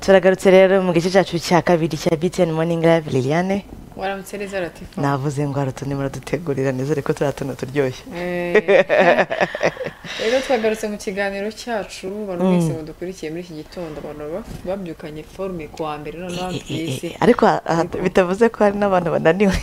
turagarutse rero mu gice cyacu cya kabiri cya btn morning live liliane waramutse neza latifa navuze ngo hari utuntu muradutegurira neza ariko turiya tuntu turyoshye Eh. rero twagarutse mu kiganiro cyacu abantu mwese mudukurikiye muri iki gitondo abantu baba- babyukanye forume ku wa mbere noneho Eh, eh, bisi eh, ariko ha- ha- bitavuze ko hari n'abantu bananiwe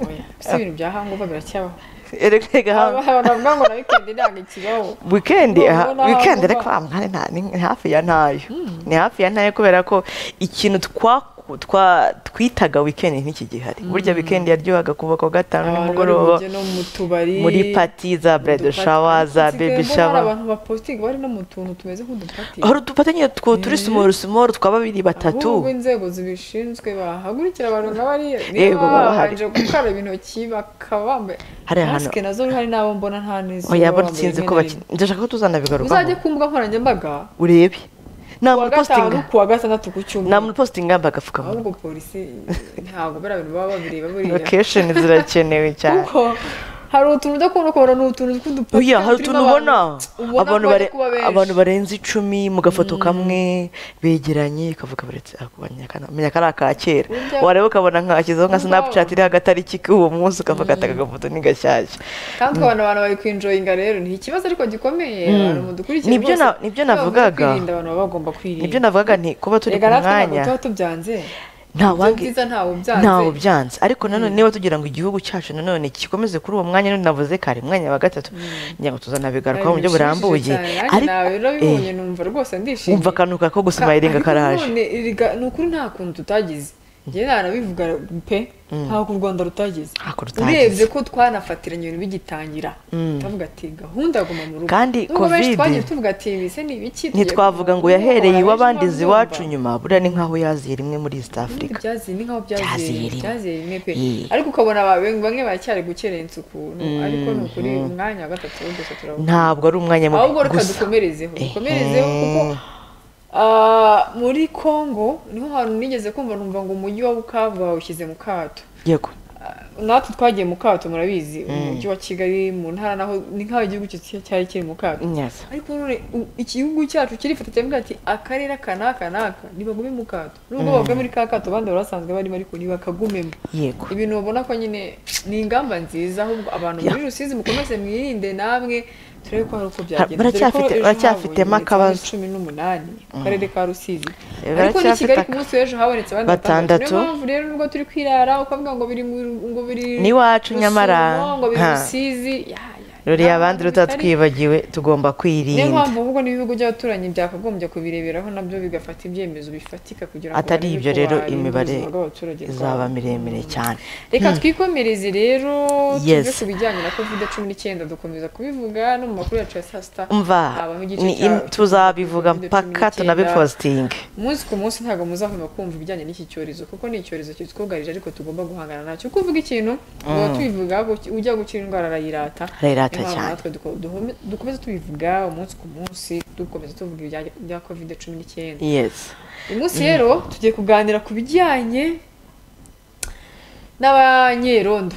Oya, si ibintu bya hangover biracyabaho erega ha- Aba- bavuga ngo na wikendi ntabwo ikibaho weekend Nubwo aha- naho weekend vuba. ariko amwari nta- ni ni hafi ya ntayo ni hafi ya ntayo kubera ko ikintu twaku- twa twitaga weekend n'iki gihari burya weekend yaryohaga kuva ku wa gatanu Abantu bari nimugoroba bujye no mu tubari muri pati za mu brede dupati. shawa za Nsigaye bebi mbona hari shawa abantu bapositingi bari no mu tuntu tumeze nk'udupati hari udufatanye two turi simoru simoru twa babiri ahubwo batatu inzego zibishinzwe bahagurikira abantu nka bariya Yego, niba baba bahari. babanje gukaraba intoki bakaba bambaye Hari ahantu- masike nazo hari n'abo mbona nta n'izo oya baba bona bambaye sinzi rimwe ko na bakina rimwe. ndashaka ko tuzanabigarukaho uzajye ku mbuga nkoranyambaga urebe ku wa nta gatanu positinga ku wa gatandatu ku nta cyumweru positinga yambaye agapfukamunwa ahubwo polisi ntabwo bariya bintu baba babireba buriya lokesheni zirakenewe cyane kuko hari utuntu udakunda kubona ni utuntu tw'udupaki oya hari utuntu ubona abantu abantu bari bare- kuba abantu benshi barenze icumi mu gafoto kamwe begeranye ukavuga baretse menya ko ari aka kera Burya- wareba ukabona nkashyizeho nka Burya- sinapucati iri hagati ari iki k'uwo munsi ukavuga ati aka gafoto ni gashyashya kandi ukabona abantu bari kwinjoyinga rero ni ikibazo ariko gikomeye abantu mudukurikiye Nibyo rwose, na- nibyo iyo bagomba navugaga. kwirinda abantu baba bagomba kwirinda nibyo navugaga nti kuba turi ku reka natwe ntabwo mwanya tuba tubyanze nta Ibyo wange byiza ntawe ubyanze ntawe byanze ariko nanone niba tugira ngo igihugu cyacu nanone gikomeze kuri uwo mwanya none navuze kare mwanya wa gatatu ngira ngo tuzanabigarukaho mu buryo burambuye ariko nawe eh, urabibonye numva rwose ndishimye wumva akantu kako gusimayiringa Ariko karaje none erega ni ukuri nta kuntu tutagize njyewe narabivuga pe ntabwo u rwanda rutagize Ntako rutagize. urebye ko twanafatiranye ibintu bigitangira tukavuga ati gahunda ya guma mu rugo Kandi Nubwo benshi Covid- twagiye tuvuga ati ibise ni ibiki tugiye ntitwavuga guma mu ngo rugo, yahereye abantu iwabandiza benshi iwacu babyumva. nyuma buriya ni nk'aho yaziye rimwe muri east africa byaziye ni nkaho byaziye Byaziye rimwe. byaziye rimwe pe Eh. ariko ukabona aba- bamwe baracyari gukerensa ukuntu ariko ni ukuri umwanya wa gatatu wo gusa turavuga ntabwo ari umwanya mubi ahubwo reka gusa dukomerezeho Ehe. dukomerezeho kuko ah, muri congo niho hantu nigeze kumva numva ngo umujyi wa bukavu bawushyize mu kato yego Ah, natwe twagiye mu kato murabizi umujyi wa kigali mu ntara naho ni nk'aho igihugu cyo cyari kiri mu kato Yes. ariko none u- igihugu cyacu kirifata kiravuga ati akarere aka n'aka n'aka ntibagume mu kato nubwo bavuga muri ka kato abandi bari basanzwe barimo ariko ntibakagumemo yego ibintu babona ko nyine ni ingamba nziza ahubwo abantu Ya. muri rusizi mukomeze mwirinde namwe turebe ko hari uko byagenda baracyafite- Dore ko ejo baracyafitemo habonetse akabazo. abandi cumi n'umunani ku karere ka rusizi Eh, ariko ni baracyafite kigali ku aka- munsi w'ejo habonetse abandi Batandatu. batandatu niyo mpamvu rero nubwo turi kwirara ukavuga ngo biri mu- ngo biri N'iwacu Rusumo, nyamara. ngo biri Ha. rusizi ya, ya, ruriya nta abandi mpamvu bitari. rutatwibagiwe tugomba niyo kwirinda mpamvu ahubwo n'ibihugu by'abaturanyi byakagombye kubireberaho nabyo bigafata ibyemezo bifatika kugira ngo atari barebe ibyo ko rero barinda imibare ubuzima bw'abaturage izaba bwabo. miremire cyane reka twikomereze rero tuve Yes. ku bijyanye na kovide cumi n'icyenda dukomeza kubivuga no mu makuru yacu ya saa sita umva habaho igice ni- cya- tuzabivuga cya COVID-19. mpaka tunabipositinge umunsi ku munsi ntabwo muzahwema kumva ibijyanye n'iki cyorezo kuko ni icyorezo kitwugarije ariko tugomba guhangana nacyo uko uvuga ikintu tuba tubivuga guki- ujya gukira indwara arayirata Arayirata Niyo mpamvu cyane. natwe duko- duhome- dukomeza tubivuga umunsi ku munsi dukomeza tuvuga ibijyanye bya covid cumi n'icyenda yesi uyu munsi rero tugiye kuganira ku bijyanye n'abanyerondo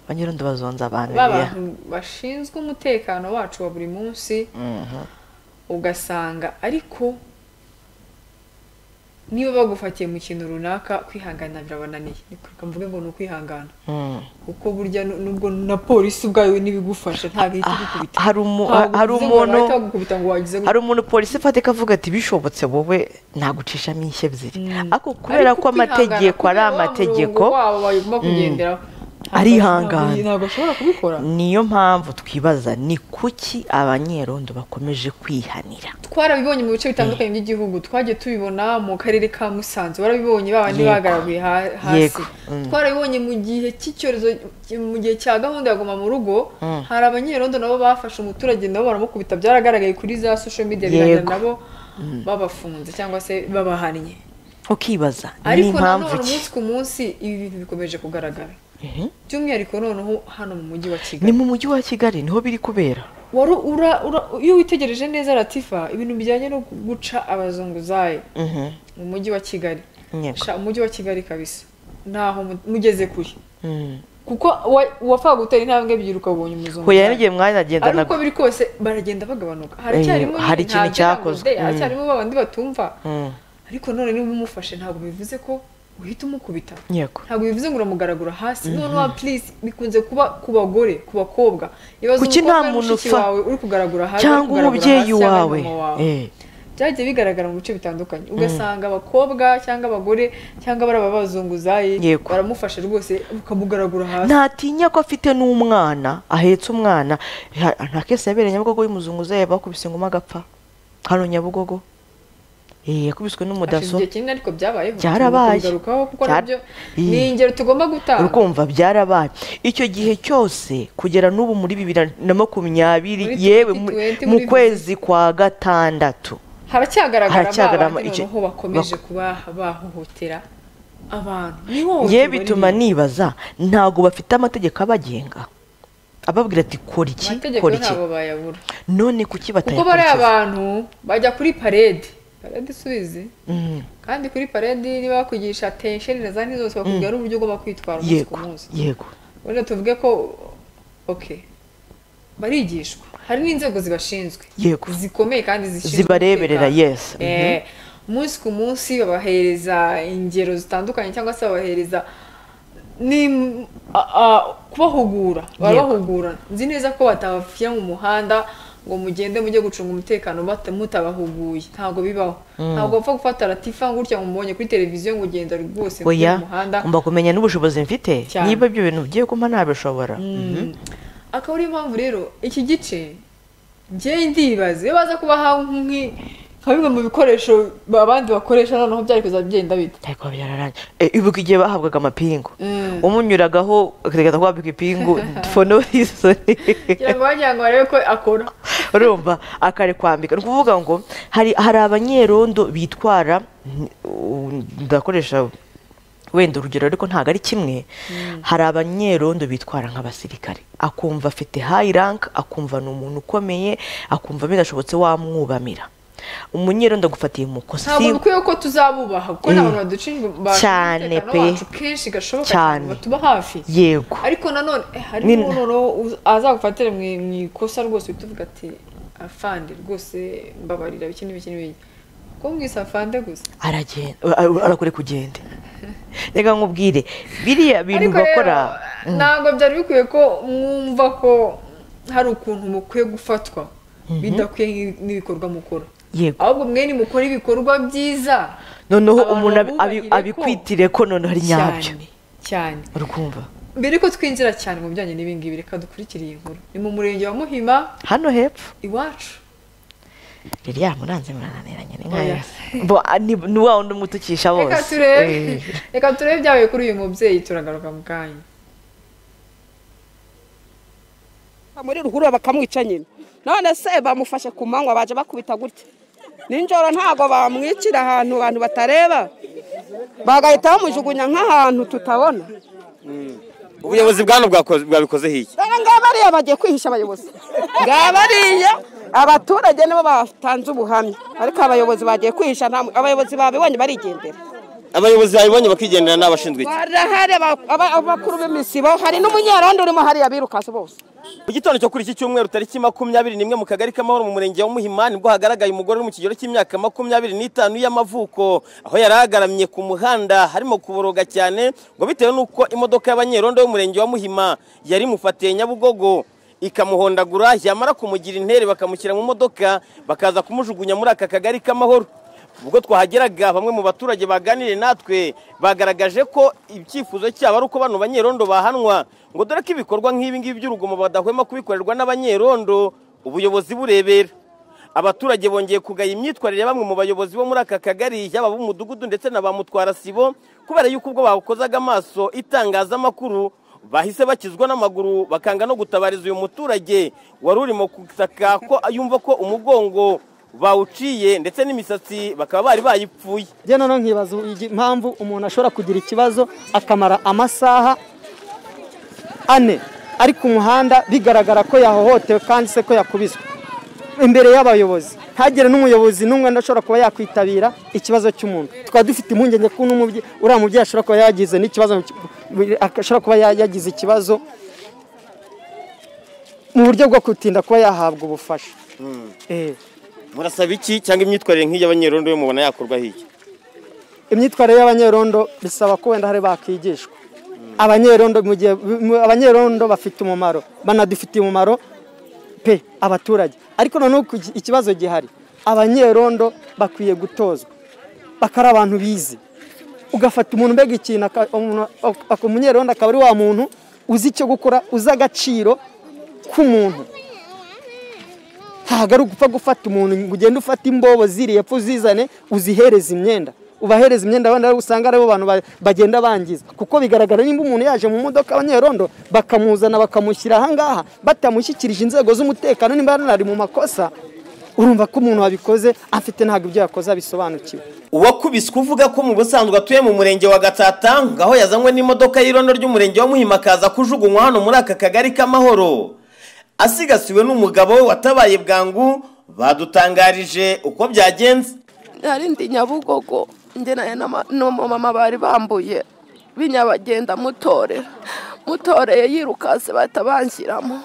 banyurundi bazonza abantu biriya b'abantu bashinzwe umutekano wacu wa buri munsi Mhm. ugasanga ariko niba bagufatiye mu kintu runaka kwihangana birabananiye reka mvuge ngo ni ukwihangana Mm. kuko burya nu- nubwo na polisi ubwayo ntibigufasha ntabwo ihita igukubita hari umu- Ntabwo hari bivuze ngo umuntu- bahita bagukubita ngo wagize gute. hari umuntu polisi ifatika avuga ati bishobotse wowe ntagucishamo inshyi ebyiri ariko kubera Ariko ko amategeko ari kwihangana, kubera wa amategeko murongo wabo bagomba kugenderaho Ntabwo- Arihangana. ntabwo- ntabwo ashobora kubikora niyo mpamvu twibaza ni kuki abanyerondo bakomeje kwihanira twarabibonye mu bice bitandukanye by'igihugu twagiye tubibona mu karere ka musanze warabibonye babandi Yego. bagaraguye ha- hasi Yego. Mm. twarabibonye mu gihe cy'icyorezo mu gihe cya gahunda ya guma mu rugo hari abanyerondo nabo bafashe umuturage nabo baramukubita byaragaragaye kuri za social media birangira Yego. nabo babafunze cyangwa se babahannye ukibaza ni ariko impamvu ki nanone umunsi ku munsi ibi bintu bikomeje kugaragara Mhm. by'umwihariko noneho hano mu mujyi wa kigali ni mu mujyi wa kigali niho biri kubera wari ura, ura, iyo witegereje neza latifa ibintu bijyanye no guca abazunguzayi Mhm. mu mujyi wa kigali Yego. Sha, umujyi wa kigali kabisa ntaho mu- mugeze kure Mm. kuko wapfaga gutera intambwe ebyiri ukabonye umuzungu huye n'igihe mwanya agenda ari uko na- biri kose baragenda bagabanuka haracyarimo Eh, hari nyine nta ikintu cyakozwe. byarakozwe, haracyarimo babandi batumva Mm. ariko none niba umufashe ntabwo bivuze ko uhita umukubita yego ntabwo bivuze ngo uramugaragura hasi noneho please bikunze kuba ku bagore ku bakobwa ibaze Kuki nta umukobwa ari muntu mushiki upfa- wawe uri kugaragura hasi cyangwa uri kugaragura umubyeyi hasi cyangwa wawe mama wawe. Eh, byagiye bigaragara mu bice bitandukanye ugasanga abakobwa cyangwa abagore cyangwa bari ababazunguzayi Yego. baramufasha rwose ukamugaragura hasi ntatinya ko afite n'umwana ahetse umwana Ha- nta kese yabereye nyabugogo y'umuzunguzayi bakubise ngoma agapfa hano nyabugogo Eh, yakubiswe Hashize n'umudaso igihe kinini ariko byabayeho Byarabaye. Tugomba kubigarukaho kuko Byara- nabyo Ih. ni ingero tugomba gutanga urukumva byarabaye icyo gihe cyose kugera n'ubu muri bibiri na makumyabiri Muri yewe 2020 mu muri- kwezi kwa gatandatu haracyagaragara Haracyagarama abandi icyo- noneho bakomeje kuba bahohotera abantu Ni yewe ihohoterwa bituma ribi. nibaza ntabwo bafite amategeko abagenga ababwira ati kora iki amategeko kora iki ntabwo bayabura none kuki kuko bariya batayakurikiza abantu bajya kuri parede parede isubizi Mm, kandi kuri paredi niba bakwigisha tensheni na za nti zose bakubwira n'uburyo ugomba kwitwara umunsi ku yego munsi yego wenda tuvuge ko oke barigishwa hari n'inzego zibashinzwe Yego. zikomeye kandi zishinzwe Zibareberera, umutekano. yes. Eh, umunsi ku munsi babahereza ingero zitandukanye cyangwa se babahereza ni a- a- kubahugura barabahugura nzi neza ko batabashyira mu muhanda ngo mugende mujye gucunga umutekano bata- mutabahuguye ntabwo bibaho ntabwo bapfa gufata latifa ngo gutya mumubonye kuri televiziyo ngo ugenda rwose mujye oya mu muhanda ngomba kumenya n'ubushobozi mfite Cyane. niba ibyo bintu bigiye kumpa ntabishobora akaba ariyo mpamvu rero iki gice njyewe ndibaza iyo baza kubaha nk'i- nka bimwe mu bikoresho abandi bakoresha noneho byari kuzajya bigenda bita ariko byararangiye Eh, ibuka igihe bahabwaga amapingu Mm. umunyuragaho akagaragaza ko wabika ipingu for no reason kugira ngo bagira ngo barebe ko akora urumva akarikwambika ni ukuvuga ngo hari hari abanyerondo bitwara uh, ndakoresha wenda urugero ariko ntabwo ari kimwe hari abanyerondo bitwara nk'abasirikare akumva afite hayi rank akumva ni umuntu ukomeye akumva birashobotse wamwubamira umunyerondo agufatiye mu kosi ntabwo bikwiye ko tuzabubaha kuko Eh. ni abantu baducunga baducunga Cyane umutekano pe. wacu kenshi gashoboka cyane Cyane. batuba hafi yego ariko nanone eh, Ni- harimo noneho uz- azagufatira mu mu ikosa rwose uhita uvuga ati afande rwose mbabarira biki n'ibiki n'ibiki ko mwise afande gusa aragenda arakore kugenda reka nkubwire biriya bintu ariko rero bakora ntabwo byari bikwiye ko mwumva ko hari ukuntu mukwiye gufatwa bidakwiye nk'i- n'ibikorwa mukora Yego. ahubwo mwe nimukora ibikorwa byiza noneho abantu umuntu abi- abi- babubahire ko- abikwitire ko noneho ari nyabyo cyane cyane urikumva mbere ko twinjira cyane mu bijyanye n'ibingibi reka dukurikire iyi nkuru ni mu murenge wa muhima hano hepfo iwacu ririya muranze murananiranye ni nkayo Oya. bo a- ni ni wa wundi umutukisha reka bose turebe Eh. reka turebe ibyabaye kuri uyu mubyeyi turagaruka mu kanya muri ruhurura bakamwica nyine none se bamufashe ku manywa baje bakubita gutya ninjoro ntabwo bamwicira ahantu abantu batareba bagahita bamujugunya nk'ahantu tutabona ubuyobozi bwano bwakoze- bwabikozeho iki dore ngaba ariya bagiye kwihisha abayobozi ngaba ariya abaturage nibo batanze ubuhamya ariko abayobozi bagiye kwihisha nta- abayobozi babibonye barigendera abayobozi babibonye bakigendera n'abashinzwe iki barahari aba- aba- abakuru b'imisibo hari n'umunyerondo urimo hariya birukase bose mu gitondo cyo kuri iki cyumweru tariki makumyabiri nimwe mu kagari k'amahoro mu murenge wa muhima nibwo hagaragaye umugore uri mu kigero cy'imyaka makumyabiri n'itanu y'amavuko aho yari agaramye ku muhanda harimo kuboroga cyane ngo bitewe n'uko imodoka y'abanyerondo y'umurenge wa muhima yari imufatiye nyabugogo ikamuhondagura yamara kumugira intere bakamushyira mu modoka bakaza kumujugunya muri aka kagari k'amahoro ubwo twahageraga bamwe mu baturage baganiriye natwe bagaragaje ko icyifuzo cyabo ari uko bano banyerondo bahanwa ngo dore ko ibikorwa nk'ibi ngibi by'urugomo badahwema kubikorerwa n'abanyerondo ubuyobozi burebera abaturage bongeye kugaya imyitwarire ya bamwe mu bayobozi bo muri aka kagari yaba ab'umudugudu ndetse na ba mutwara sibo kubera yuko ubwo bawukozaga amaso itangazamakuru bahise bakizwa n'amaguru bakanga no gutabariza uyu muturage wari urimo gutaka ko yumva ko umugongo bawuciye ndetse n'imisatsi bakaba bari bayipfuye njye noneho nkibaza igi- impamvu umuntu ashobora kugira ikibazo akamara amasaha ane ari ku muhanda bigaragara ko yahohotewe kandi se ko yakubiswe imbere y'abayobozi ntagire n'umuyobozi n'umwe udashobora kuba yakwitabira ikibazo cy'umuntu tukaba dufite impungenge ko n'umubye- uriya mubyeyi ashobora kuba yagize n'ikibazo ashobora kuba ya- yagize ikibazo mu buryo bwo gutinda kuba yahabwa ubufasha Eh. murasaba iki cyangwa imyitwarire nk'iyi y'abanyerondo yo mubona yakorwaho iki imyitwarire y'abanyerondo bisaba ko wenda hari bakigishwa abanyerondo mu gihe mu- abanyerondo bafite umumaro banadufitiye umumaro pe abaturage ariko noneho ku- ikibazo gihari abanyerondo bakwiye gutozwa bakari abantu bize ugafata umuntu mbega ikintu aka- umuntu- ak- ak- umunyerondo akaba ari wa muntu uzi icyo gukora uzi agaciro k'umuntu ntabwo ari ugupfa gufata umuntu ngo ugende ufate imbobo ziriye epfo uzizane uzihereze imyenda ubahereza imyenda wenda aribo usanga aribo bantu ba- bagenda bangiza kuko bigaragara nimba umuntu yaje mu modoka abanyerondo bakamuzana bakamushyira ahangaha batamushyikirije inzego z'umutekano nimba ari mu makosa urumva ko umuntu wabikoze afite ntabwo ibyo yakoze abisobanukiwe uwakubiswe uvuga ko mu busanzwe atuye mu murenge wa gatata ngaho yazanywe n'imodoka y'irondo ry'umurenge wa muhima akaza kujugunywa hano muri aka kagari k'amahoro asigasiwe n'umugabo we watabaye bwangu badutangarije uko byagenze hari ndi nyabugogo ngenanye n'umumama bari bambuye binyabagenda mutorera mutoreye yirukase bahita banshyiramo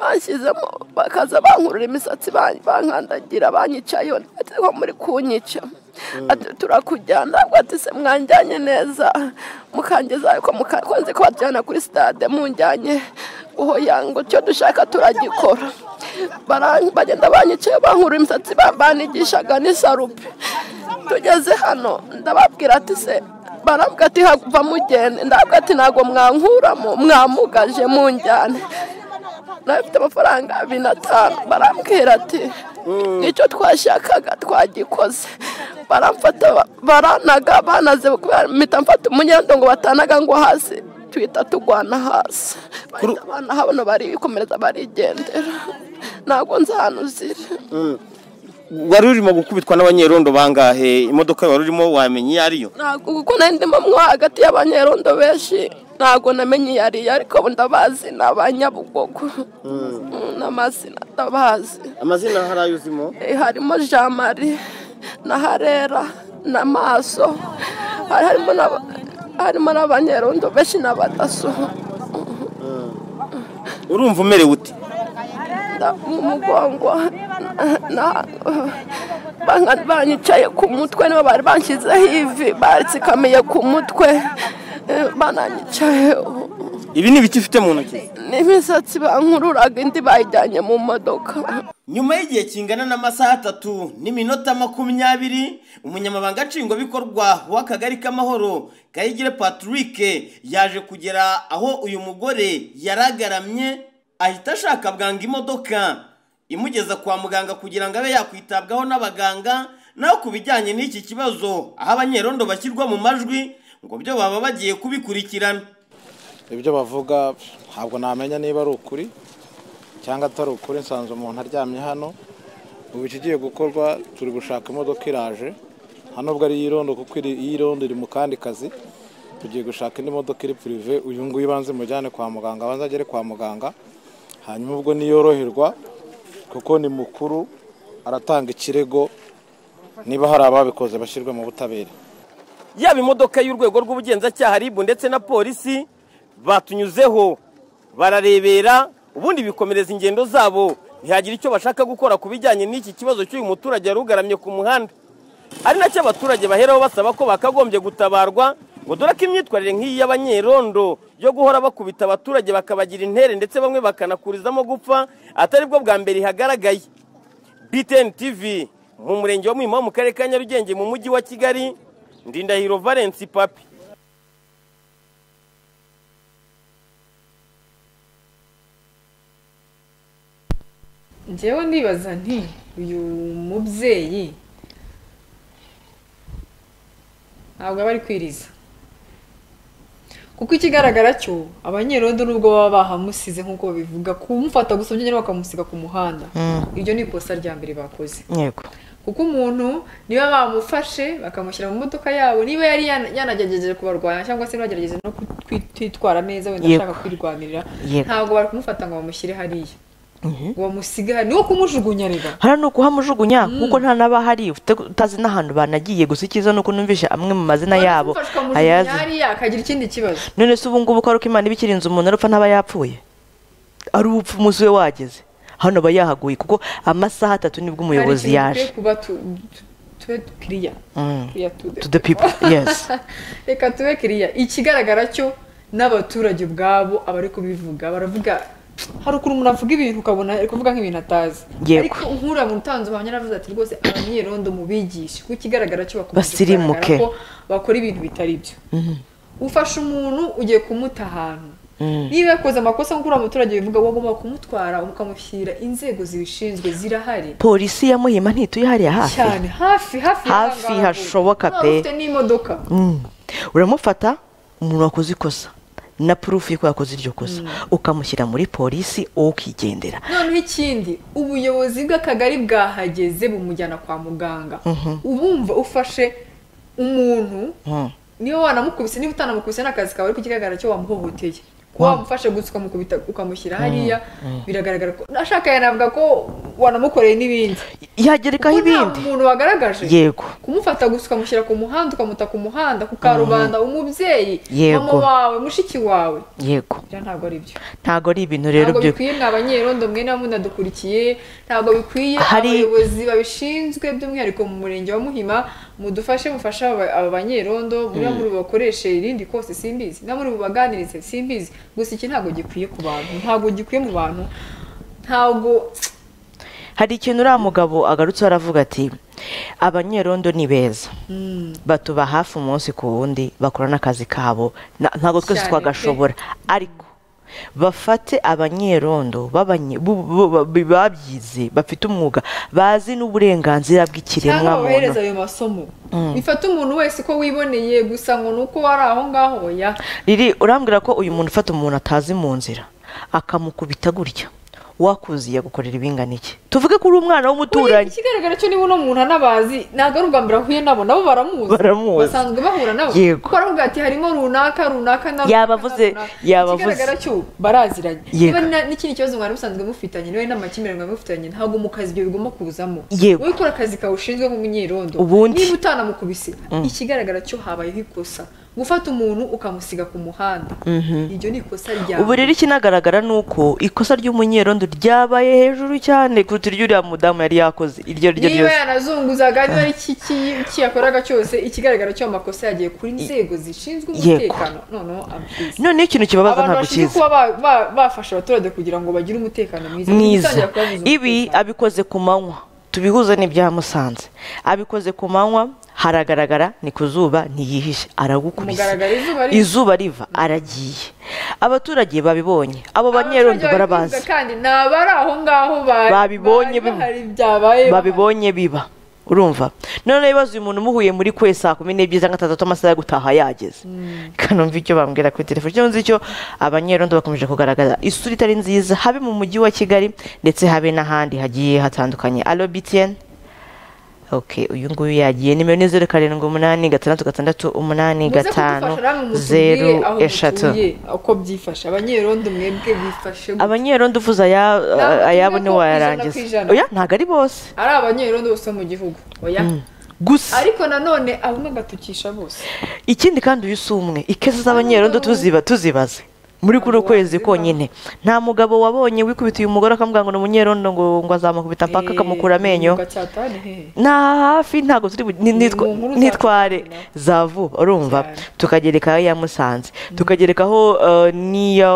banshyizemo bakaza bankurura imisatsi ban- bankandagira banyicayeho ati ko muri kunyica ati turakujyana ntabwo ati se mwanjyanye neza mukangeza ariko muka- ko nzi ko bajyana kuri sitade munjyanye uho yango icyo dushaka turagikora Bara- bagenda banyicaye bankura imisatsi ba- banigishaga n'isarupe tugeze hano ndababwira ati se barabwira ati hava mugende ndabwira ati ntabwo mwankuramo mwamugaje munjyane nabifite amafaranga abiri n'atanu barambwira ati nicyo twashakaga twagikoze baramfata ba- baranaga banaze kubera mpita mfata umunyendo ngo batanaga ngo hasi twita tugwana hasi bahita banahabona barikomereza barigendera ntabwo nzi ahantu ziri wari urimo gukubitwa n'abanyerondo bangahe imodoka wari urimo wamenye iyo ariyo ntabwo kuko nari ndimo mwo hagati y'abanyerondo benshi ntabwo namenye iyo ari yo ariko ndabazi ni abanyabugogo Mm, n'amazina ndabazi amazina hari ayo uzimo Eh, harimo jean marie na harera na maso hari harimo n'aba- harimo n'abanyerondo benshi n'abadaso urumva umerewe ute nda- mu mugongo na- banga- banyicaye ku mutwe nibo bari banshyizeho ivi batsikamiye ku mutwe eh, bananyicayeho ibi ni ibiti ufite mu ntoki n'imisatsi bankururaga indi bayijyanye mu modoka nyuma y'igihe kingana n'amasaha atatu n'iminota makumyabiri umunyamabanga nshingwabikorwa w'akagari k'amahoro kayigire patrick yaje kugera aho uyu mugore yaragaramye ahita ashaka bwangu imodoka imugeza kwa muganga kugira ngo abe yakwitabwaho n'abaganga naho ku bijyanye n'iki kibazo aho abanyerondo bashyirwa mu majwi ngo byo baba bagiye kubikurikirana ibyo bavuga ntabwo namenya niba ari ukuri cyangwa atari ukuri nsanze umuntu aryamye hano ubu ikigiye gukorwa turi gushaka imodoka iraje hano ubwo ari iyirondo kuko iri iyirondo iri mu kandi kazi tugiye gushaka indi modoka iri purive uyu nguyu ibanze imujyane kwa muganga abanze agere kwa muganga hanyuma ubwo niyoroherwa kuko ni mukuru aratanga ikirego niba hari ababikoze bashyirwe mu butabera yaba imodoka y'urwego rw'ubugenzacyaha ribu ndetse na polisi batunyuzeho bararebera ubundi bikomereza ingendo zabo ntihagira icyo bashaka gukora ku bijyanye n'iki kibazo cy'uyu muturage wari ugaramye ku muhanda ari nacyo abaturage baheraho basaba ko bakagombye gutabarwa ngo dore ko imyitwarire nk'iyi y'abanyerondo yo guhora bakubita abaturage bakabagira intere ndetse bamwe bakanakurizamo gupfa atari bwo bwa mbere ihagaragaye BTN TV mu murenge wa Muhima wo mu karere ka Nyarugenge mu mujyi wa Kigali Ndindahiro Valence Papi njyewe ndibaza nti uyu mubyeyi ntabwo aba ari kwiriza kuko ikigaragara cyo abanyerondo nubwo baba bahamusize nk'uko babivuga kumufata gusa byonyine bakamusiga ku muhanda iryo ni ikosa rya mbere bakoze yego kuko umuntu niba bamufashe bakamushyira mu modoka yabo niba yari yana- yanagerageje kubarwanya cyangwa se bagerageje no kwitwara neza wenda Yego. ashaka kwirwanirira Yego. ntabwo bari kumufata ngo bamushyire hariya ngo bamusige hariya niwo kumujugunya reba hano ni ukuhamujugunya kuko nta n'abahari ufite- utazi n'ahantu banagiye gusa icyiza ni uko numvishe amwe mu mazina yabo Wari kumufasha ukamujugunya ayazi hariya akagira ikindi kibazo none se ubu ngubu ko ari uko imana iba ikirinze umuntu arupfa ntaba yapfuye ari ubupfu umunsi we wageze hano aba yahaguye kuko amasaha atatu nibwo Hari umuyobozi ikintu yaje dukwiye kuba tu- tu- tube kiriya kiriya tude to the people yes reka tube kiriya ikigaragara cyo n'abaturage ubwabo abari kubivuga baravuga hari ukuntu umuntu avuga ibintu ukabona ari kuvuga nk'ibintu atazi Yego. ariko nk'uriya muntu utanze ubuhamya yaravuze ati rwose abanyerondo mubigishe kuko ikigaragara cyo bakomeje Basirimuke. kugaragara ko bakora ibintu bitari byo ufashe umuntu ugiye kumuta ahantu niba yakoze amakosa nk'uko uriya muturage bivuga wagomba kumutwara ukamushyira inzego zibishinzwe zirahari polisi ya muhima ntituye hariya hafi cyane hafi hafi y'aho Hafi ngaho. hashoboka Waba pe. ufite n'imodoka Mm. uramufata umuntu wakoze ikosa na purufu y'uko yakoze iryo kosa ukamushyira muri polisi wowe ukigendera noneho ikindi ubuyobozi bw'akagari bwahageze bumujyana kwa muganga ubumva ufashe umuntu Mm. niba wanamukubise niba utanamukubise ni akazi kawe ariko ikigaragara cyo wamuhohoteye kuba wamufashe gusa ukamukubita ukamushyira hariya biragaragara ko ashaka yanavuga ko wanamukoreye n'ibindi yagerekaho kuko nta ibindi muntu wagaragaje yego kumufata gusa ukamushyira ku muhanda ukamuta ku muhanda ku karubanda umubyeyi Yego. mama wawe mushiki wawe yego bya ntabwo ari byo ntabwo ari ibintu rero ntabwo byo bikwiye mwa banyerondo mwe namwe mudadukurikiye ntabwo bikwiye Hari- abayobozi babishinzwe by'umwihariko mu murenge wa muhima mudufashe mufashe aba aba banyerondo muri muri bubakoreshe irindi kose simbizi na muri bubaganirize simbizi gusa iki ntabwo gikwiye ku bantu ntabwo gikwiye mu bantu ntabwo hari ikintu uriya mugabo agarutse aravuga ati abanyerondo ni beza batuba hafi umunsi ku wundi bakora n'akazi kabo Na- ntabwo twese Cyane pe. twagashobora ariko bafate abanyerondo b'abanye- bu- bu- bu- bu- babyize bafite umwuga bazi n'uburenganzira bw'ikiremwa cyangwa muntu bohereza ayo masomo bifata umuntu wese uko wiboneye gusa ngo ni uko wari aho ngaho ya riri urambwira ko uyu muntu ufata umuntu atazi mu nzira akamukubita gutya wakuziye gukorera ibingana iki tuvuge ko uri umwana Kuri- w'umuturanyi ikigaragara cyo niba uno muntu anabazi ntabwo ari ubwa mbere ahuye nabo nabo baramuzi Baramuzi. basanzwe bahura nabo Yego. kuko aravuga ati harimo runaka runaka na runaka, Yabavuze, na runaka." yabavuze. ikigaragara cyo baraziranye Yego. niba na- n'ikindi kibazo mwari musanzwe mufitanye niba n'amakimbirane mwari mufitanye ntabwo mu kazi ibyo bigomba kuzamo Yego. wowe ukora akazi kawe ushinzwe nk'umunyerondo Ubundi. niba utanamukubise ikigaragara cyo habayeho ikosa gufata umuntu ukamusiga ku muhanda iryo ni ikosa ryawe ubu rero ikinagaragara ni uko ikosa ry'umunyerondo ryabaye hejuru cyane kuruta iry'uriya mudamu yari yakoze iryo ari ryo niba ryose yanazunguzaga niba ari iki ki- ki yakoraga cyose ikigaragara cyo amakosa yagiye kuri inzego zishinzwe Yego. umutekano noneho amabwiriza noneho ikintu kibabaza abantu ntabwo bashinzwe kiza kuba ba- ba- bafasha abaturage kugira ngo bagire umutekano mwiza mwiza Gutangira kubabuza ibi umutekano. abikoze ku manywa tubihuze n'ibya musanze abikoze ku manywa haragaragara ni ku zuba ntiyihishe aragukubise Kumugaragara izuba riva. izuba riva aragiye abaturage babibonye abo Abaturage banyerondo barabazi babivuga kandi ni abari aho ngaho ba- Babibonye bari bi- bahari byabaye babibonye biba urumva none bibaza uyu muntu umuhuye muri kwe saa kumi n'ebyiri cyangwa atandatu amasaha yo gutaha yageze kanumva icyo bambwira kuri telefone icyo nzi cyo abanyerondo bakomeje kugaragaza isura itari nziza habe mu mujyi wa kigali ndetse habe n'ahandi hagiye hatandukanye alo btn ok uyu nguyu yagiye nimero ni zeru karindwi umunani gatandatu gatandatu umunani Muze gatanu kudufasha namwe mutubwire zeru aho eshatu mutuye, uko byifashe abanyerondo mwebwe bifashe gute? abanyerondo uvuze Ntabwo aya- ayabo tuvuga ko ntiwayarangiza ijana ku ijana. oya ntabwo ari bose ari abanyerondo bose bo mu gihugu oya gusa ariko nanone abumwe agatukisha bose ikindi kandi uyu si umwe ikese z'abanyerondo tuziba tuzibaze muri kuno kwezi konyine nta mugabo wabonye wikubita uyu mugore akamubwira ngo ni umunyerondo ngo ngo azamukubita paka akamukura amenyo Gacyatane, hehe. nta hafi ntabwo turi bu- ni- Ni nitwa- mu nkuru za nitware za vuba urumva tukagerekaho iya musanze tukagerekaho eh, n'iya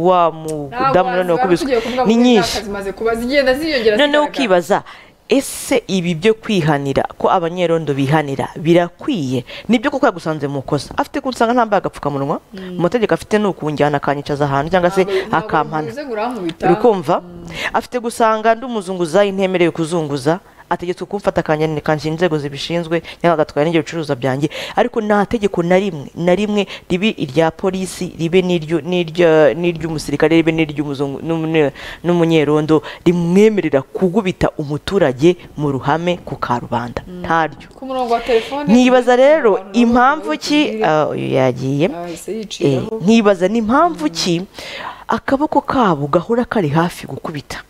wa mudamu none wakubiswe ni nyinshi zimaze kuba zigenda ziyongera noneho ukibaza ese ibi byo kwihanira ko abanyerondo bihanira birakwiye nibyo kuko yagusanze mu kosa afite ko usanga ntambaye agapfukamunwa amategeko afite ni ukunjyana akanyicaza ahantu cyangwa se akampana urukumva afite gusanga ndi umuzunguza intemerewe kuzunguza ategetswe kumfata akanyana kanshyira inzego zibishinzwe cyangwa agatwara n'ibyo bicuruzwa byanjye ariko nta tegeko na rimwe na rimwe ribe irya polisi ribe n'iryo- n'irya- n'iry'umusirikare ribe n'iry'umuzungu n'umunye- n'umunyerondo rimwemerera kugubita umuturage mu ruhame ku karubanda ntaryo ku murongo wa telefone nibaza rero abantu nabo impamvu ki bakubwire. Ah, uyu yagiye Yahise Eh, yiciraho nkibaza ni impamvu ki akaboko kabo gahora kari hafi gukubita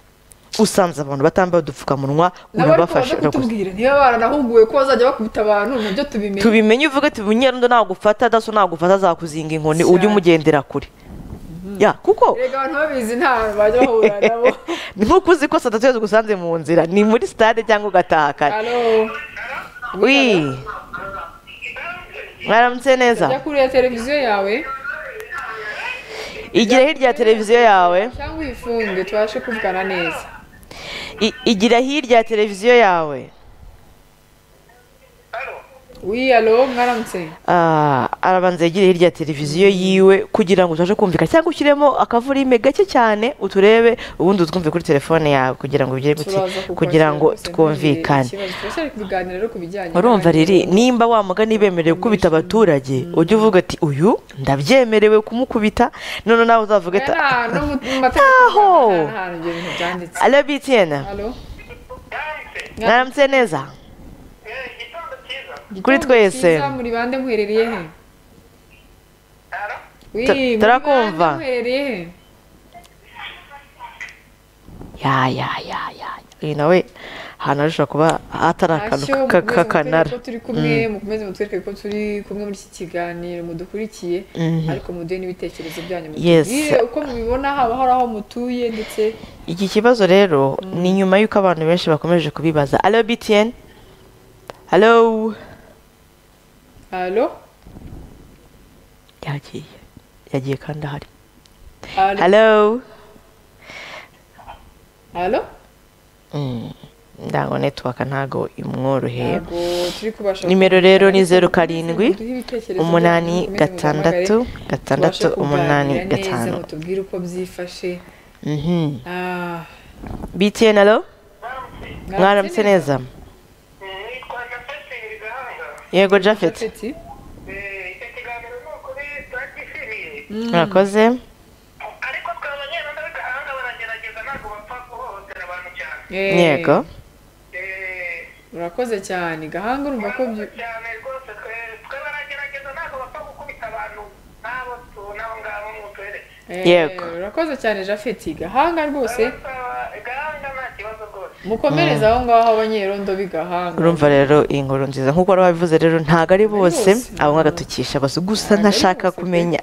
usanze abantu batambaye udupfukamunwa nabo ariko baze urabafasha kutubwira niba baranahuguwe ko bazajya bakubita abantu nabyo tubimenye tubimenye uvuge ati bunyerondo nagufata daso nagufata azakuzing inkoni ujye Cyane. umugendera kure ya kuko erega abantu babizi nta bajya bahura nabo ni nk'uko uzi ko saa tatu iyo zigusanze mu nzira ni muri sitade cyangwa ugataha kare alo wi mwaramutse neza jya kuri ya televiziyo yawe igira hirya ya televiziyo yawe cyangwa uyifunge tubashe kuvugana neza I- igira hirya ya televiziyo yawe wi alo mwaramutse Ah, arabanza yegere hirya ya televiziyo yiwe kugira ngo tubashe kumvikana cyangwa ushyiremo akavurime gake cyane uturebe ubundi utwumve kuri telefone yawe kugira ngo bigere gute turaza kukwakira kugira ngo rwose, ntugire twumvikane ikibazo. turashaka kubiganira rero ku bijyanye urumva n'abandi. riri nimba wa mugani bemerewe gukubita abaturage ujye uvuga ati uyu ndabyemerewe kumukubita none nawe uzavuga ati Aya ni ahantu mu- mu mategeko y'u Aho! Rwanda, nta hantu ibyo bintu byanditse alo bitiyena alo mwaramutse neza Kuri Gitondo twese. cyiza, muri bande muherereye he Wi, Tu- muri turakumva. bande muherereye he ya ya ya ya uyu nawe ahantu arusha kuba atari akantu Ntacyo, ka- mukomeze k'akanara mutwereke ko turi kumwe mukomeze mutwereke ko turi kumwe muri iki kiganiro mudukurikiye ariko muduhe n'ibitekerezo byanyu Yes. mutubwire uko mubibona haba hari aho mutuye ndetse iki kibazo rero ni nyuma y'uko abantu benshi bakomeje kubibaza alo btn alo alo yagiye yagiye kandi ahari alo alo alo Mm, ndango netiwaka ntago imworoheye ntabwo turi kubasha nimero rero ni zeru karindwi Duhe ibitekerezo umunani byanyu, mukomeze gatandatu muduhamagare, gatandatu tubashe umunani kuganira neza, gatanu mutubwire uko byifashe Mhm. Ah, btn alo mwaramutse mwaramutse neza. neza yego jafet Japhet. murakoze ariko twe abanyarwanda b'igahanga baragerageza ntabwo bapfa guhohotera abantu cyane Eh, yego Eh, urakoze cyane gahanga urumva ko byu- cyane rwose twe- twe baragerageza ntabwo bapfa gukubita abantu n'abo tu- n'abo ngabo muturere Eh, Yego. urakoze cyane Japhet gahanga rwose gahanga nta kibazo rwose mukomereze aho ngaho abanyerondo b'igahanga urumva rero iyi nkuru nziza nk'uko wari wabivuze rero ntabwo ari bose bose. abo agatukisha bose gusa Ntabwo ari ntashaka bose pe. kumenya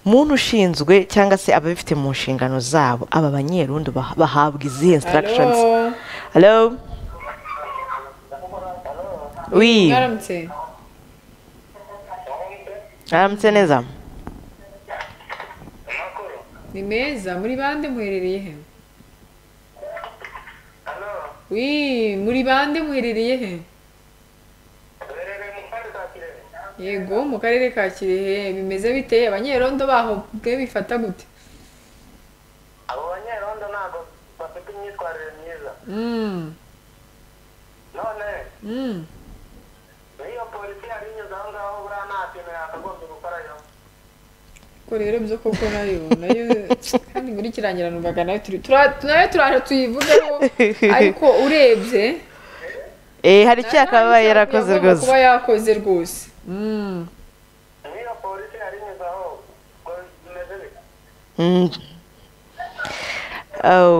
muntu ushinzwe cyangwa se ababifite mu nshingano zabo aba banyerundo bah- bahabwa izihe instructions Alo, hello wi mwaramutse aramutse neza ni meza muri bande muherereye he wi muri bande muherereye he duherereye mu karere ka kirehe yego mu karere ka kirehe bimeze bite abanyerondo baho bwe bifata gute abo banyerondo ntabwo bafite imyitwarire myiza Mm, none mm. n'iyo polisi yari inyuze aho ngaho buriya nta kintu yakagombye gukorayo ko rero byo koko nayo nayo kandi muri kirangira numvaga nayo turi tura- nayo turaje tuyivugeho ariko urebye eh hari icyakabaye yarakoze rwose kuba yakoze rwose Mm. n'iyo polisi yari inyuze aho ubwo bimeze bite Mm.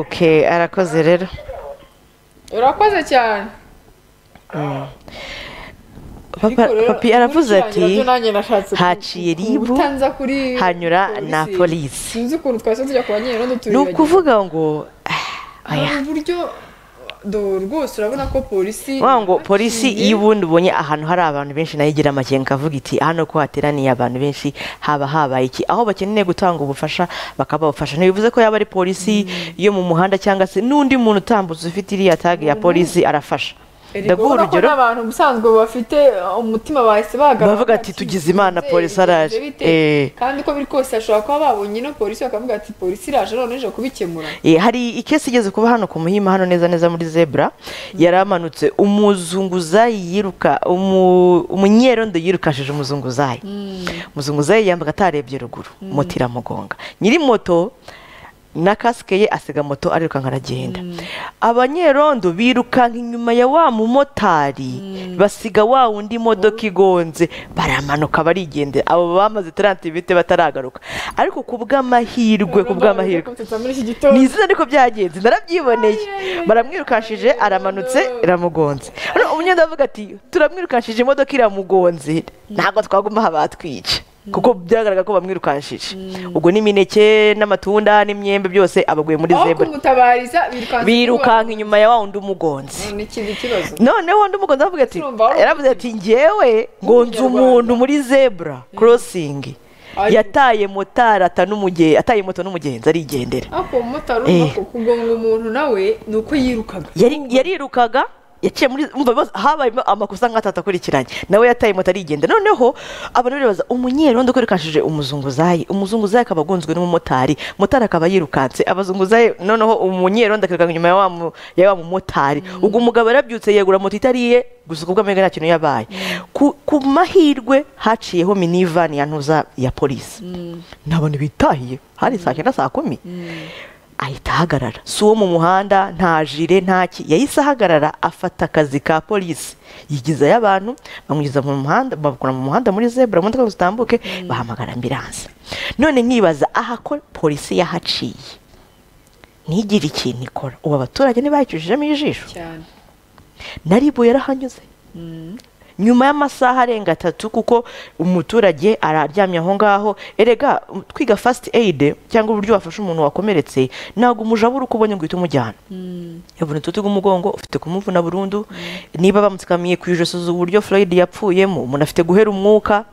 okay arakoze rero urakoze cyane papa Ariko rero, papi aravuze ati gukirangira byo nanjye nashatse ku- haciye ku- ribu, kubutanza kuri hanyura na polisi. sinzi ukuntu twase tujya ku banyerondo ni turibagiwe ukuvuga ngo ah, hari oya. uburyo do rwose urabona ko polisi Wa ngo polisi iyo yaciye- ubundi ubonye ahantu hari abantu benshi nayo igira amakenga avuga iti hano ko hateraniye abantu benshi haba habaye iki aho bakeneye gutanga ubufasha bakabafasha ntibivuze ko yaba ari polisi yo mu muhanda cyangwa se n'undi muntu utambutse ufite iriya tag ya polisi arafasha Erega ndaguha urabona ko urugero n'abantu ubusanzwe bafite umutima bahise bahagarara Bavuga ati, "Tugize Imana, "Nzeri, polisi bigenze araje." bite?" Eh. kandi uko biri kose hashobora kuba babonye ino polisi bakavuga ati polisi iraje none ije kubikemura Eh, hari ikesi igeze kuba hano ku muhima hano neza neza muri zebra yaramanutse umuzunguzayi yiruka umu- umunyerondo yirukashije umuzunguzayi umuzunguzayi yambaga atarebye ruguru moto iramugonga nyiri moto na kasike ye asiga moto arirukanka aragenda abanyerondo birukanka inyuma ya wa mumotari basiga wa wundi modoka igonze baramanuka barigendera abo bamaze taranti bite bataragaruka ariko ku bw'amahirwe ku bw'amahirwe Bavuze ko muri iki gitondo ni izina ariko byagenze narabyiboneye baramwirukashije aramanutse iramugonze Hano umunyenda avuga ati turamwirukashije imodoka iramugonze ntabwo twaguma aha batwica kuko byagaragara ko bamwirukanshije ubwo n'imineke n'amatunda n'imyembe byose abaguye muri aho zebura kumutabariza birukansa birukanka inyuma ya wa wundi umugonzi kuba- ni ikindi kibazo noneho undi mugozi aravuga ati Urumva wari yaravuze ati ngewe ngo nzi umuntu muri zebura korosingi Ari- yataye motari ata n'umugenzi ataye moto n'umugenzi arigendera ariko umumotari Eh. urimo kugonga umuntu nawe ni uko yirukaga Yari- yarirukaga yaciye muri umva ibibazo- habayemo amakosa nk'atatu akurikiranye nawe yataye moto arigenda noneho abantu baribaza umunyerondo kwerekanishije umuzunguzayi umuzunguzayi akaba agonzwe n'umumotari motari akaba yirukanse abazunguzayi noneho umunyerondo akirukanka inyuma ya wa mu- ya wa mumotari ubwo umugabo yarabyutse yegura moto itari ye gusa ubwo mbega nta kintu yabaye ku, ku mahirwe haciyeho minivani ya ntuza ya polisi n'abantu bitahiye hari saa cyenda saa kumi ahita ahagarara si uwo mu muhanda nta jire nta ki yahise ahagarara afata akazi ka polisi yigizayo abantu bamugeza mu muhanda babakura mu muhanda muri zebura imodoka ngo zitambuke bahamagara ambiranse none nkibaza aha ko polisi yahaciye ntigire ikintu ikora ubu abaturage ntibayicujijemo ijisho cyane naribu yarahanyuze nyuma y'amasaha arenga atatu kuko umuturage araryamye aho ngaho erega twiga fasiti eyide cyangwa uburyo wafasha umuntu wakomeretse ntabwo umujabura uko ubonye ngo uhite umujyana yavunitse utugu umugongo ufite kumuvuna burundu niba bamutsikamiye ku ijosi uburyo Floyd yapfuyemo umuntu afite guhera umwuka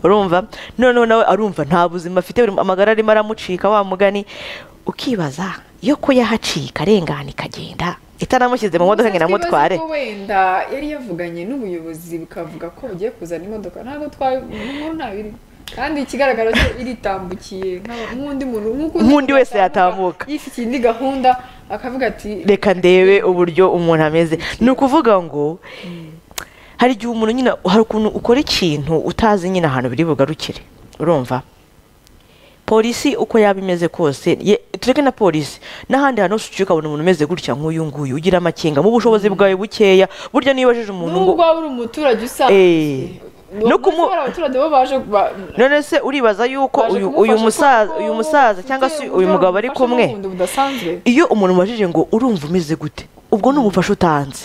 urumva noneho nawe arumva nta buzima afite buri- amagara arimo aramucika wa mugani ukibaza yo ko yahaciye arengana ikagenda itanamushyize mu modoka ngo Gusa inamutware twibaze ko wenda yari yavuganye n'ubuyobozi bukavuga ko bugiye kuzana imodoka ntabwo twaye inkuru ntabwo iri kandi ikigaragara cyo iritambukiye nk'aba- nk'undi muntu nk'uko undi Nk'undi wese yatambuka. yifitiye indi gahunda akavuga ati reka ndebe uburyo umuntu ameze ni ukuvuga ngo hari igihe umuntu nyine hari ukuntu ukora ikintu utazi nyine ahantu biri bugarukire urumva polisi uko yaba imeze kose ye- tureke na polisi n'ahandi hantu hose uciye ukabona umuntu umeze gutya nk'uyu nguyu ugira amakenga mu bushobozi bwawe bukeya burya niyo ubajije umuntu ngo nubwo waba uri umuturage Eh. usanzwe No kumu- hari abaturage bo baje ba- none se uribaza yuko baje uyu uyu kumufasha musaza kuko uyu musaza cyangwa se uyu uburyo mugabo ari bamufashamo kumwe ubundi budasanzwe iyo umuntu umubajije ngo urumva umeze gute ubwo ni ubufasha utanze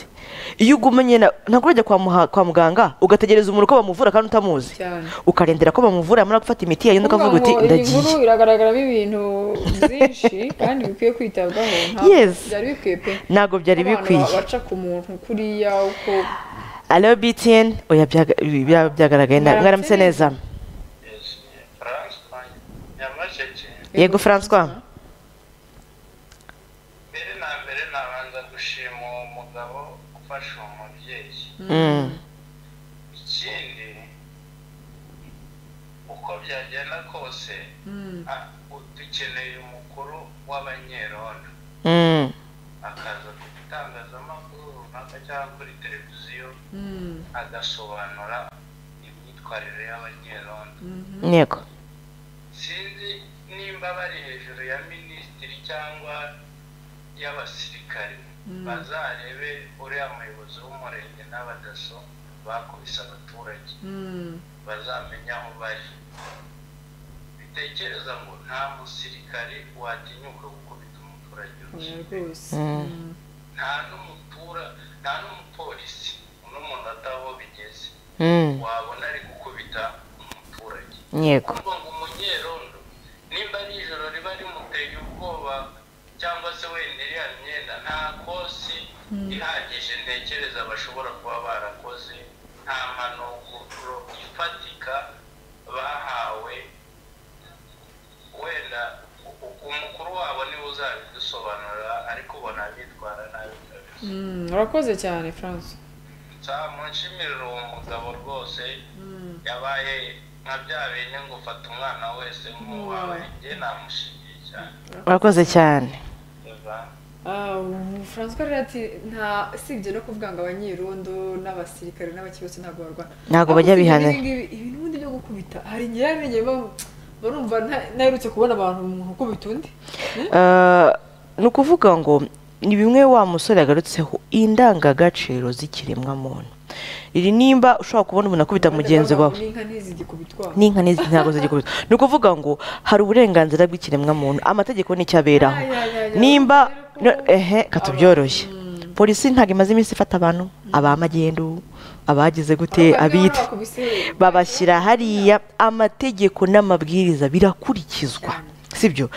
iyo ugumanye na- ntabwo urajya kwa muha- kwa muganga ugategereza umuntu ko bamuvura kandi utamuzi Cyane. ukarindira ko bamuvura yamara gufata imiti yagenda ukavuga uti Kuvuga ngo iyi ndagiye nkuru iragaragaramo ibintu byinshi kandi bikwiye kwitabwaho ntabwo Yes. byari bikwiye pe ntabwo byari Abantu bikwiye ba- baca ku muntu kuriya uko alo btn oya byaga- bya- byagaragaye na- Mwaramutse mwaramutse neza Francois Nyamasheke yego francois mbere na mbere nabanza gushima uwo mugabo ufasha uwo mubyeyi Mm. ikindi uko byagenda kose ah, u- dukeneye umukuru w'abanyerondo Mm. akaza ku gitangazamakuru runaka cyangwa kuri televiziyo agasobanura imyitwarire y'abanyerondo yego sinzi nimba bari hejuru ya minisitiri cyangwa y'abasirikari bazarebe uriya muyobozi w'umurenge n'abadaso bakubise abaturage bazamenya aho bari bitekereza ngo nta musirikari watinyuka gukubita umuturage urushyi rwose nta n'umutura nta n'umupolisi n'umuntu ataho bigeze Mm. wabona ari gukubita umuturage yego kuvuga ngo umunyerondo nimba ari ijoro riba rimuteye ubwoba cyangwa se wenda iriya myenda nta kosi ihagije ntekereza bashobora kuba barakoze nta mpanuro ifatika bahawe wenda u- u- umukuru wabo niwe uzabidusobanurira ariko ubona bitwara nabi kabisa Mm, urakoze cyane france nzamushimirira uwo mugabo rwose yabaye nka bya bine ngo ufata umwana wese nk'uwawe njye namushimiye cyane urakoze cyane francois rero ati nta usibye no kuvuga ngo abanyerondo n'abasirikare n'abakibose ntabwo barwana Ntabwo bajya Ariko usibye bihanira. n'ibi ngibi, ibi n'ubundi byo gukubita hari igihe yamenye barumva nta- naherutse kubona abantu umuntu ukubita undi Eh, ni ukuvuga ngo ni bimwe wa musore yagarutseho indangagaciro z'ikiremwamuntu iri nimba ushobora kubona umuntu akubita mugenzi Bavuga ngo wawe n'inka ntizigikubitwa n'inka n'izi ntabwo zigikubita ni ukuvuga ngo hari uburenganzira bw'ikiremwamuntu amategeko nicyo aberaho Ya, ya, ya, ya. nimba Rero ko- no- ehe katubyoroshye polisi ntabwo imaze iminsi ifata abantu abamagendu abagize gute abitwa babashyira hariya amategeko n'amabwiriza birakurikizwa sibyo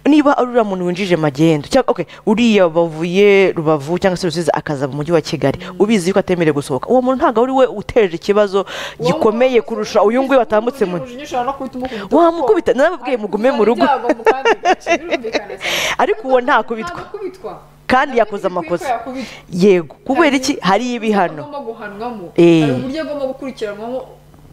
niba ari uriya muntu winjije magendo cyangwa okay, uriya bavuye rubavu cyangwa se rusizi akaza mu mujyi wa kigali ubizi ko atemerewe gusohoka uwo muntu ntabwo ari we uteje ikibazo gikomeye kurusha uyu nguyu watambutse mu wamukubita narababwiye mugume mu rugo ariko uwo ntakubitwa kandi yakoze amakosa yego kubera iki hari ibihano agomba guhanwamo Eh. hari uburyo agomba gukurikiranwamo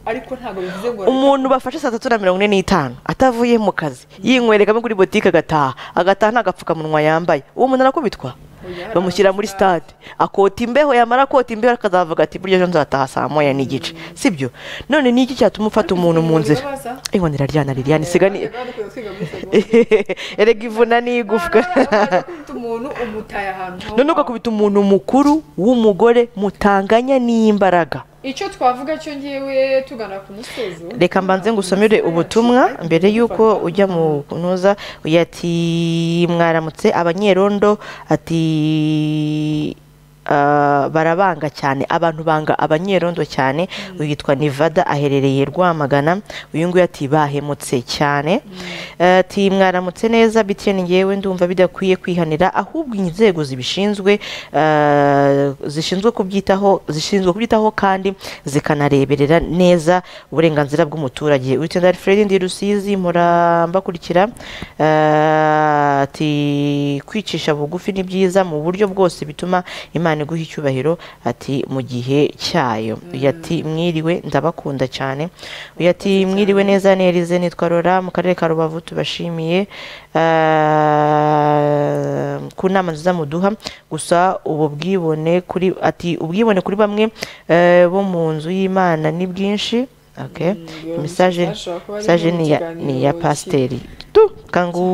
ariko ntabwo bivuze ngo umuntu bafashe saa tatu na mirongo ine n'itanu atavuye mu kazi yinywerekamo kuri botike agataha agataha nta gapfukamunwa yambaye uwo muntu arakubitwa bamushyira muri stade akota imbeho yamara kota imbeho akazavuga ati burya ejo nzataha saa moya n'igice sibyo none ni iki cyatuma ufata umuntu mu nzira ingo niraryana liliane siga ni dukwiye kwiga muri erega ivuna n'igufwa kubita umuntu umutaye ahantu ho none ugakubita umuntu mukuru w'umugore mutanganya n'imbaraga icyo twavuga cyo ngewe tugana ku musozo reka mbanze ngusomere ubutumwa mbere y'uko ujya mu kunoza uyu ati mwaramutse abanyerondo ati ah, barabanga cyane abantu banga abanyerondo cyane uyu yitwa nivada aherereye rwamagana uyu nguyu ati bahemutse cyane ati mwaramutse neza bitiyeni ngewe ndumva bidakwiye kwihanira ahubwo inzego zibishinzwe ah, zishinzwe kubyitaho zishinzwe kubyitaho kandi zikanareberera neza uburenganzira bw'umuturage witenda Alfred ndi Rusizi mpora mbakurikira eh, ati kwicisha bugufi ni byiza mu buryo bwose bituma Imana iguha icyubahiro ati mu gihe cyayo uyu ati mwiriwe ndabakunda cyane uyu ati mwiriwe neza nerize nitwa Rora mu karere ka Rubavu tubashimiye eh, ku nama nziza muduha gusa ubu bwibone kuri ati ubwibone kuri bamwe eh, bo mu nzu y'Imana ni bwinshi okay message bashobora kuba ari message mu ni ya kiganiro ni ya ki- pasiteri tu kangu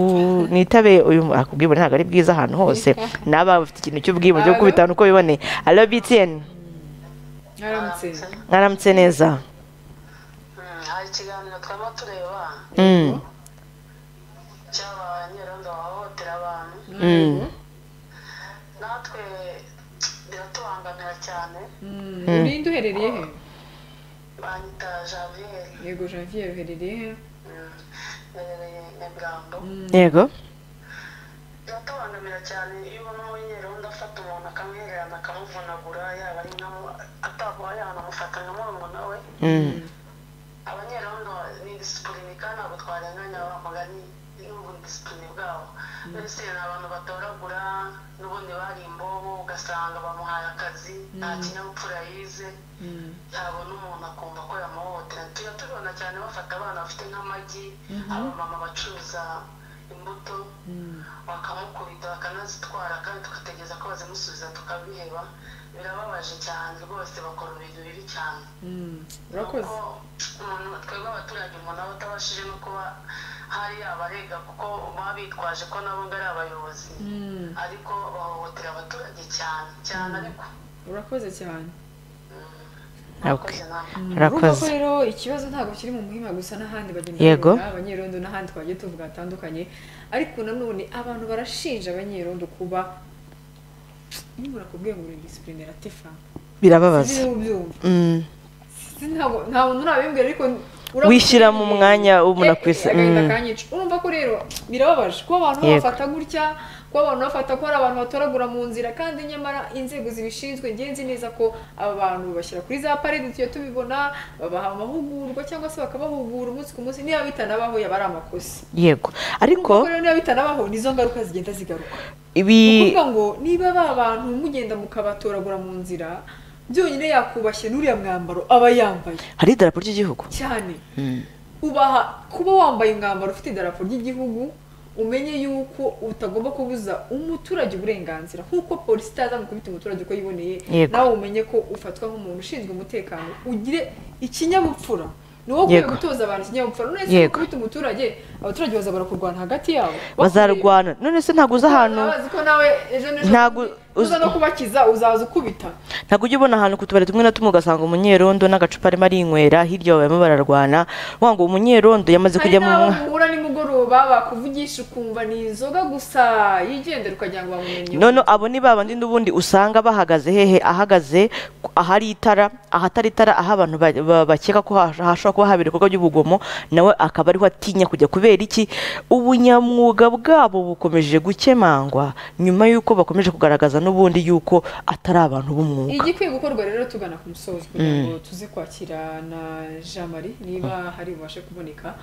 nitabe uyu mu- akubwibone ntabwo ari bwiza ahantu hose naba bafite ikintu cy'ubwibone cyo kubitana uko biboneye alo BTN mwaramutse mwaramutse neza Mm, hari ikiganiro twaba tureba mm. cyaba abanyerondo bahohotera abantu Mm. natwe biratubangamira cyane Mm, urinde uherereye he banyita javiyeri yego janvier uherereye he mbereye nyamirambo yego biratubangamira cyane iyo ubona umunyerondo afata umuntu akamwihererana akamuvunagura yaba ari nkaho atakubaye ahantu amufata nka murumuna we mm. abanyerondo ni disipurine kandi ntabwo twarenganya abamugani n'ubudisipurine bwabo mbese ni abantu batoragura n'ubundi bari imbobo ugasanga bamuhaye akazi nta kinyabupfura yize yabona umuntu akumva ko yamuhohotera tujya tubibona cyane bafata abana bafite nk'amagi abamama bacuruza imbuto bakamukubita bakanazitwara kandi tugategereza ko bazimusubiza tukabiheba birababaje cyane rwose bakora ibintu bibi cyane Mm, urakoze umuntu twebwe abaturage umuntu aba atabashije no kuba hari abarega kuko baba bitwaje ko nabo ngo ari abayobozi Mm, ariko bahohotera abaturage cyane cyane ariko urakoze cyane okay. murakoze namwe urumva ko urakoze rero ikibazo ntabwo kiri mu muhima gusa n'ahandi bagenda Yego. babibona, abanyerondo n'ahandi twagiye tuvuga hatandukanye ariko nanone abantu barashinja abanyerondo kuba nimba urakubwiye ngo uri disipurine ratifa birababaza sinzi niba ubyumva mm. Sinzi ntabwo- nta muntu urabimbwira ariko urakumva wishyira mu nyine. mwanya w'umuntu ku isi Eh, eh, Mm. agahinda kanyica urumva ko rero birababaje kuba abantu Yego. bafata gutya kuba abantu bafata ko hari abantu batoragura mu nzira kandi nyamara inzego zibishinzwe ngenzi neza ko aba bantu bashyira kuri za parede tugiye tubibona babaha amahugurwa cyangwa se bakabahugura umunsi ku munsi niba bitanabaho yaba ari amakosa yego ariko kuko rero niba bitanabaho nizo ngaruka zigenda zigaruka ibi ni ukuvuga ngo niba ba bantu mugenda mukabatoragura mu nzira byonyine yakubashye n'uriya mwambaro aba yambaye hari idarapo ry'igihugu cyane ubaha kuba wambaye umwambaro ufite idarapo ry'igihugu umenye yuko utagomba kubuza umuturage uburenganzira nk'uko polisi itaza gukubita umuturage uko yiboneye Yego. nawe umenye ko ufatwa nk'umuntu ushinzwe umutekano ugire ikinyabupfura ni wowe ukwiye Yego. gutoza abantu ikinyabupfura none se Yego. ukubita umuturage abaturage bazabara kurwana hagati yabo bazarwana none se ntabwo uza ahantu bazi ko nawe ejo n'ejo ntabwo uza no kubakiza uzaza ukubita ntabwo ujya ubona ahantu ku tubari tumwe na tumwe ugasanga umunyerondo n'agacupa arimo arinywera hirya barimo bararwana uvuga ngo umunyerondo yamaze hari kujya mu n'abo mwa muhura nimugoroba bakuvugisha ukumva ni inzoga gusa yigendera ukagira ngo bamumenye none abo ni babandi n'ubundi usanga bahagaze hehe ahagaze ku- ahari itara ahatari itara aho abantu ba- ba- bakeka ko hash- hashobora kuba habera ibikorwa by'ubugomo nawe akaba ariho atinya kujya kubera iki ubunyamwuga bwabo bukomeje gukemangwa nyuma y'uko bakomeje kugaragaza n'ubundi y'uko atari abantu b'umwuga igikwiye gukorwa rero tugana ku musozo kugira ngo tuze kwakira na jean marie niba hari bubashe kuboneka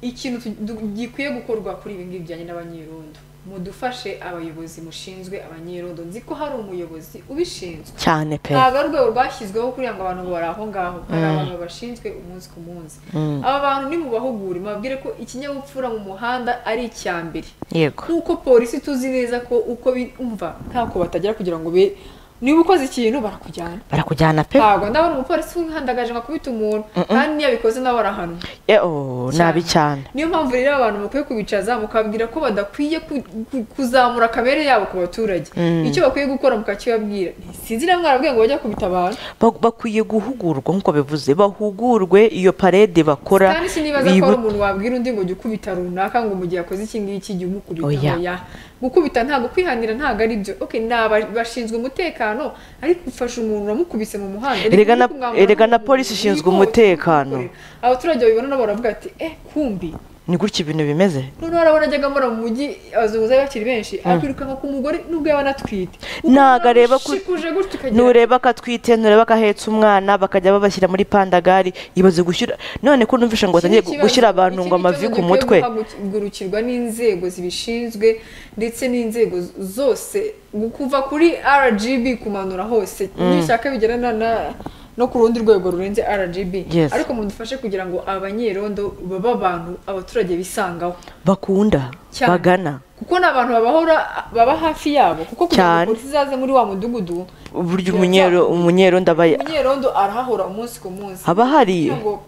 ikintu tu- du- gikwiye gukorwa kuri ibi ngibi bijyanye n'abanyerondo mudufashe abayobozi mushinzwe abanyerondo nzi ko hari umuyobozi ubishinzwe cyane pe ntabwo ari urwego rwashyizweho kugira ngo abantu bari aho ngaho hari abantu bashinzwe umunsi ku munsi aba bantu ni mu bahugure mubabwire ko ikinyabupfura mu muhanda ari icya mbere yego nk'uko polisi tuzi neza ko uko bumva ntako batagera kugira ngo be niba ukoze ikintu barakujyana barakujyana pe ntabwo ndabona umupolisi w'umwihandagaje ngo akubite umuntu kandi niyo abikoze nawe arahanwa Eh, oh, nabi cyane niyo mpamvu rero abantu mukwiye kubicaza mukabwira ko badakwiye ku- ku- kuzamura akabere yabo ku baturage icyo bakwiye gukora mukakibabwira sinzi na mwarabwiye ngo bajya kubita abantu Ba- bakwiye guhugurwa nk'uko bivuze bahugurwe iyo parede bakora kandi sinibaza ko hari bibu- umuntu wabwira undi ngo jya ukubita runaka ngo mu gihe akoze iki ngiki jya umukubita Oya. oya gukubita ntabwo kwihanira ntabwo ari byo okay ni aba- bashinzwe umutekano ariko ufashe umuntu uramukubise mu muhanda Erega Ariko na- kumwambura erega na nk'umuntu polisi ishinzwe wigonze, umutekano. wikorera. abaturage babibona nabo baravuga ati eh kumbi ni gutya ibintu bimeze noneho arabona ajyaga amara mu mujyi abazunguzayi bakiri benshi akirukanka ku mugore nubwo yaba anatwite Ntabwo areba ko- shikuje gutya ukagira nureba ko atwite nureba ko ahetse umwana bakajya babashyira muri pandagari ibaze gushyira none ko numvisha ngo Iki ni batangiye ikibazo. gushyira abantu Iki ngo ni amavi ikibazo ku gikwiye mutwe guhagurukirwa n'inzego zibishinzwe ndetse n'inzego zose kuva kuri rgb kumanura hose nibishaka bigerana na no ku rundi rwego rurenze rgb Yes. ariko mudufashe kugira ngo abanyerondo babe abantu abaturage bisangaho bakunda Cyane. bagana kuko ni abantu babahora baba hafi yabo kuko kugira ngo Cyane. polisi izaze muri wa mudugudu uburyo umunyero umunyero ndabaye umunyerondo arahahora umunsi ku munsi Haba hari- Kugira ngo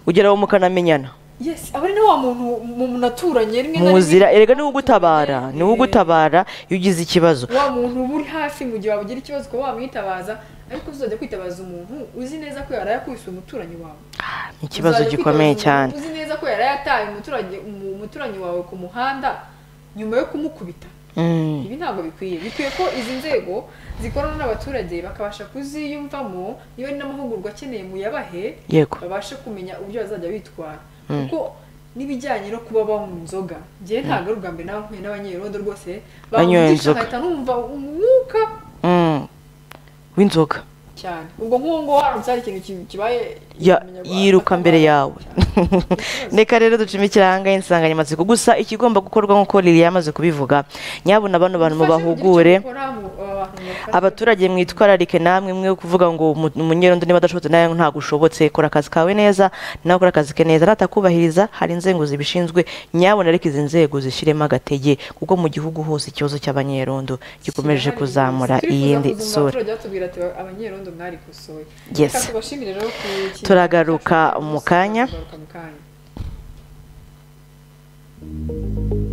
ugera aho mukanamenyana Yes, aba ari na wa muntu mu- munaturanye rimwe na muzira rimwe- erega niwe ugutabara niwe ugutabara iyo ugize ikibazo Wa muntu uba uri hafi mu gihe wabugira ikibazo ukaba wamwitabaza ariko uzajya kwitabaza umuntu uzi neza ko yari yakubise umuturanyi wawe ni ikibazo Uzajya gikomeye kwitabaza cyane umuntu uzi neza ko yari yataye umuturage umu- umuturanyi wawe ku muhanda nyuma yo kumukubita Mm. ibi ntabwo bikwiye bikwiye ko izi nzego zikorana n'abaturage bakabasha kuziyumvamo niba ari n'amahugurwa akeneye muyabahe Yego. babashe kumenya uburyo bazajya bitwara kuko n'ibijyanye no kuba banywa inzoga njyewe ntabwo ari ubwa mbere nawe nkuye n'abanyerondo rwose Banyoye bamugisha inzoga. nkahita numva umwuka Mm. w'inzoga cyane ubwo nk'uwo nguwo haramutse hari ikintu ki- kibaye Ya- umunyarwanda yiruka akaba mbere yawe reka rero ducime ikiranga insanganyamatsiko gusa ikigomba gukorwa nk'uko lili yamaze kubivuga nyabuna bano bantu Mufashe kugira icyo mubahugure mukora, mu- aba bantu mubafashe. abaturage mwitwararike namwe mwe kuvuga ngo umu- umunyerondo niba adashobotse nawe ntabwo ushobotse kora akazi kawe neza nawe ukora akazi ke neza natakubahiriza hari inzego zibishinzwe nyabona ariko izi nzego zishyiremo agatege kuko mu gihugu hose ikibazo cy'abanyerondo gikomeje Kirahari kuzamura rwose. Turifuza iyindi kuzumva sura abaturage batubwira ati abanyerondo mwarikosoye Yes. Reka tubashimire rero ku kintu Turagaruka cyacu. mu kanya. Turagaruka mu kanya